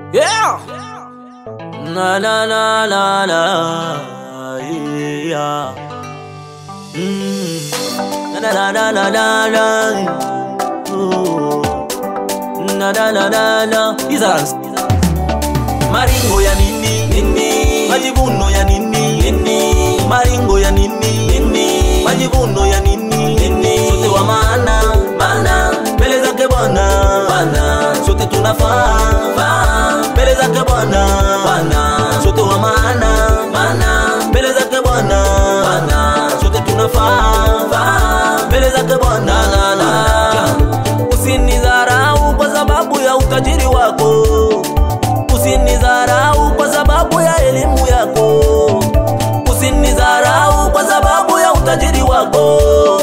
Yeah. Na na na na na. Yeah. Mm. Na na na na na na. Ooh. Na na na na na. Izas. Maringo ya nini? Nini? Majivuno ya nini? Nini? Maringo ya nini? Nini? Majivuno ya nini? Nini? Sote wa maana, maana mbele zake Bwana, Bwana sote tunafaa, faa mbele zake Bwana, Bwana sote wa maana, maana mbele zake Bwana, Bwana sote tunafaa, faa mbele zake Bwana. Na, na, na. Usinidharau kwa sababu ya utajiri wako Usinidharau kwa sababu ya elimu yako, usinidharau kwa sababu ya utajiri wako,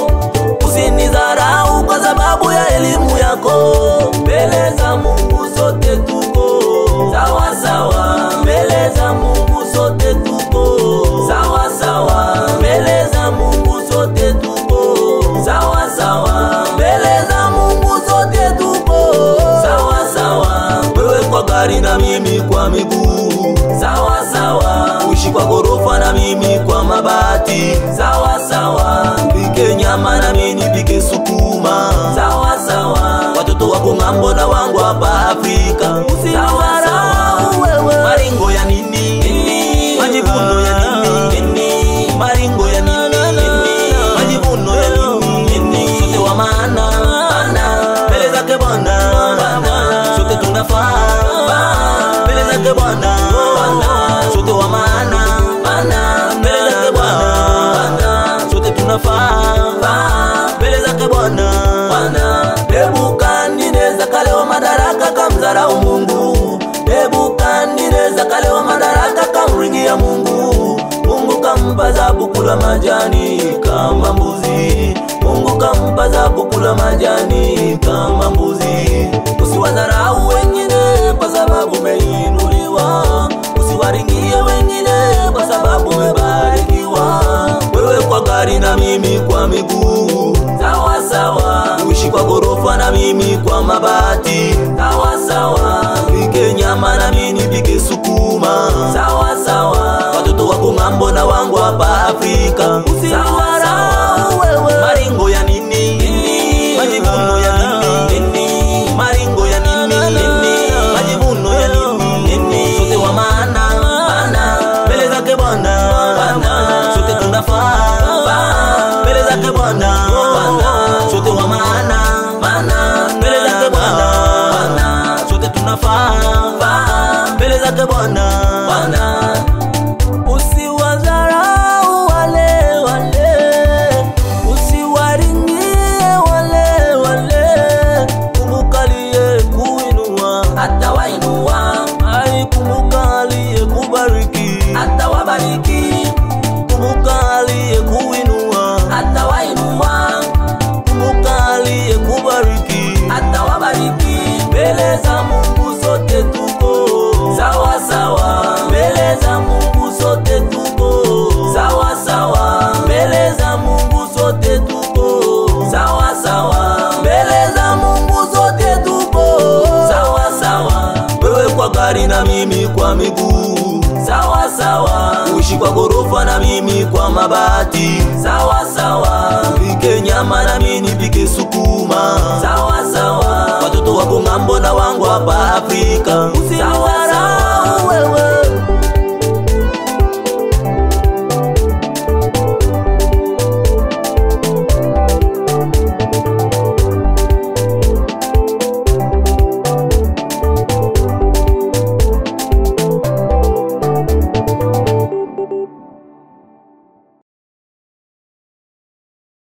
usinidharau kwa sababu ya elimu yako. Mbele za Mungu sote tuko sawa sawa, mbele za Mungu sote tuko sawa sawa, mbele za Mungu sote tuko sawa sawa, mbele za Mungu sote tuko sawa sawa. Wewe kwa gari na mimi kwa miguu, sawa sawa. Uishi kwa gorofa na mimi kwa mabati, sawa sawa. Pike nyama na mimi nipike sukuma, sawa sawa. Watoto wako ng'ambo na wangu hapa Afrika, usidharau wewe. Maringo ya nini? Nini? Majivuno ya nini? Nini? Maringo ya nini? Nini? Majivuno ya nini? Nini? Sote wa maana, maana mbele zake Bwana, Bwana sote tunafaa mbele zake Bwana, Bwana sote wa maana, maana mbele zake Bwana, Bwana sote tunafaa mbele zake Bwana, Bwana Nebukadneza kalewa madaraka kamdharau Mungu, Nebukadneza kalewa madaraka kamringia Mungu, Mungu kampa zabu kula majani kama mbuzi, Mungu kampa zabu kula majani kama mbuzi. Usiwadharau wengine kwa sababu umeinuliwa, usiwaringie wengine kwa sababu umebarikiwa. Wewe kwa gari na mimi kwa miguu, sawa sawa. Uishi kwa gorofa na mimi kwa mabati, sawa sawa. Pike nyama na mimi nipike sukuma, sawa sawa. Watoto wako ng'ambo na wangu hapa Afrika, usiwadharau wewe. Maringo ya nini? Nini? Majivuno ya nini? Nini? Maringo ya nini? Nini? Majivuno ya nini? Nini? Sote wa maana, maana mbele zake Bwana, Bwana sote tunafaa faa mbele zake Bwana, Bwana sote wa maana, maana mbele zake Bwana, Bwana sote tunafaa faa mbele zake Bwana, Bwana Usiwadharau wale wale, usiwaringie wale wale. Kumbuka aliye kuinua atawainua, ai, kumbuka aliye kubariki atawabariki. Kumbuka aliye kuinua atawainua, kumbuka aliye kubariki atawabariki. Mbele za Mungu sote tuko sawa sawa, mbele za Mungu sote tuko sawa sawa, mbele za Mungu sote tuko sawa sawa, mbele za Mungu sote tuko sawa sawa. Wewe kwa gari na mimi kwa miguu, sawa sawa. Uishi kwa gorofa na mimi kwa mabati, sawa sawa. Pike nyama na mimi nipike sukuma, sawa sawa. Watoto wako ng'ambo na wangu hapa Afrika,